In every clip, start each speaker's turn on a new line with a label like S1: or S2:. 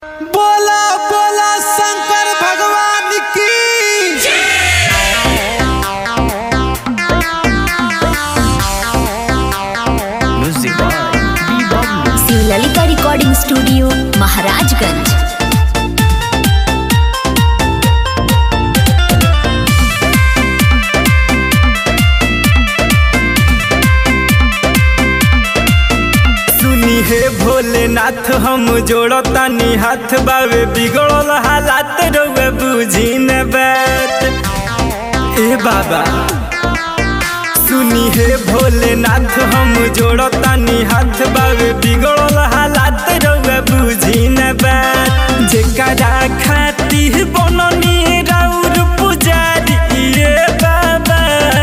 S1: बोला बोला शंकर भगवान की
S2: Music by B-Bubble.
S3: Shivlalita recording studio Maharajganj
S2: सुनी हे भोलेनाथ हम जोड़तानी हाथ बावे बिगड़ल हालात रउए बुझी न बात ए बाबा सुनी हे भोलेनाथ हम जोड़तानी हाथ बावे बिगड़ल हालात रउए बुझी न बात जेकरा खाती बननी राउर पुजारी ए बाबा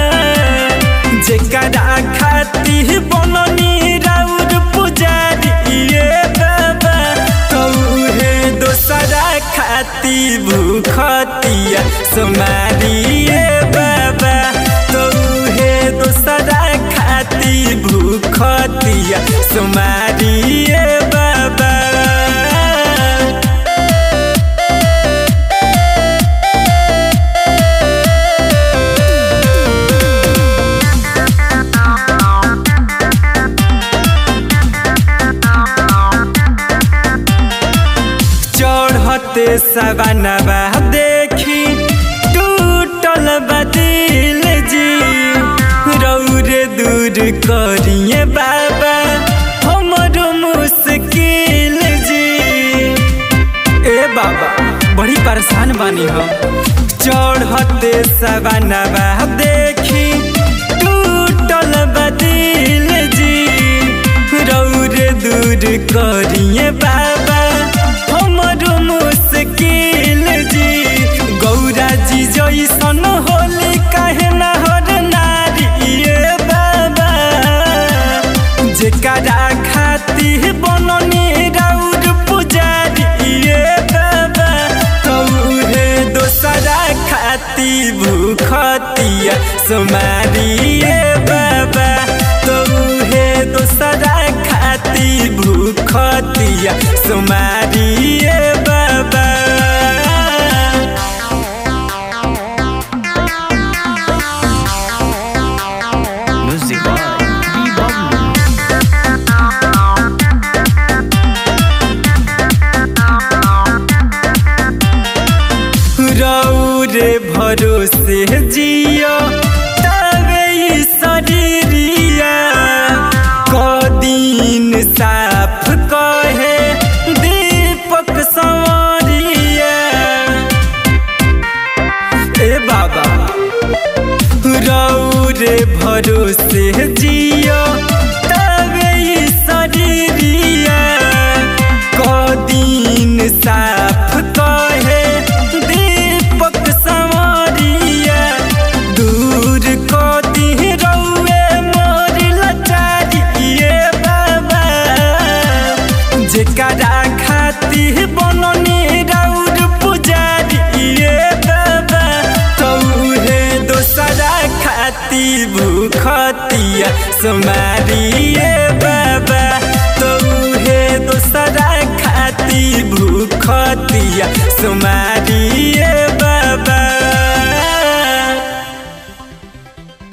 S2: जेकरा खाती बननी राउर पुजारी ए बाबा कौहे दोसरा खाती भूखतिया सोमारी ए बाबा कौहे दोसरा खाती भूखतिया सोमारी ए बाबा चढ़ते सवनवा देखी टूटल बदिल जी रौरे दूर करिए बाबा हमरो मुश्किल जी ए बाबा बड़ी परेशान बानी हम चढ़ते सवनवा देखी टूटल बदिल जी रौरे दूर करिए बाबा हमरो मुश्किल जी गौरा जी जैसन होली कहे नहर नारी ये बाबा जेकरा खाती बननी राउर पुजारी ये बाबा कौहे दोसरा खाती भूखतिया सोमारी ये बाबा कौहे दोसरा खाती भूखतिया सोमारी ये बाबा Music by B-Bubble. रौरे भरोसे जियो तबे ई शरीरिया कदीन साफ कहे दीपक संवरिया ए बाबा रौरे भरोसे जियो तबे ई शरीरिया कदीन साफ कहे दीपक संवरिया दूर कदी रौए मोर लचारी ये बाबा जेकरा खाती बननी राउर पुजारी ये बाबा कौहे दोसरा खाती भूखतिया सोमारी ये बाबा कौहे दोसरा खाती भूखतिया सोमारी ये बाबा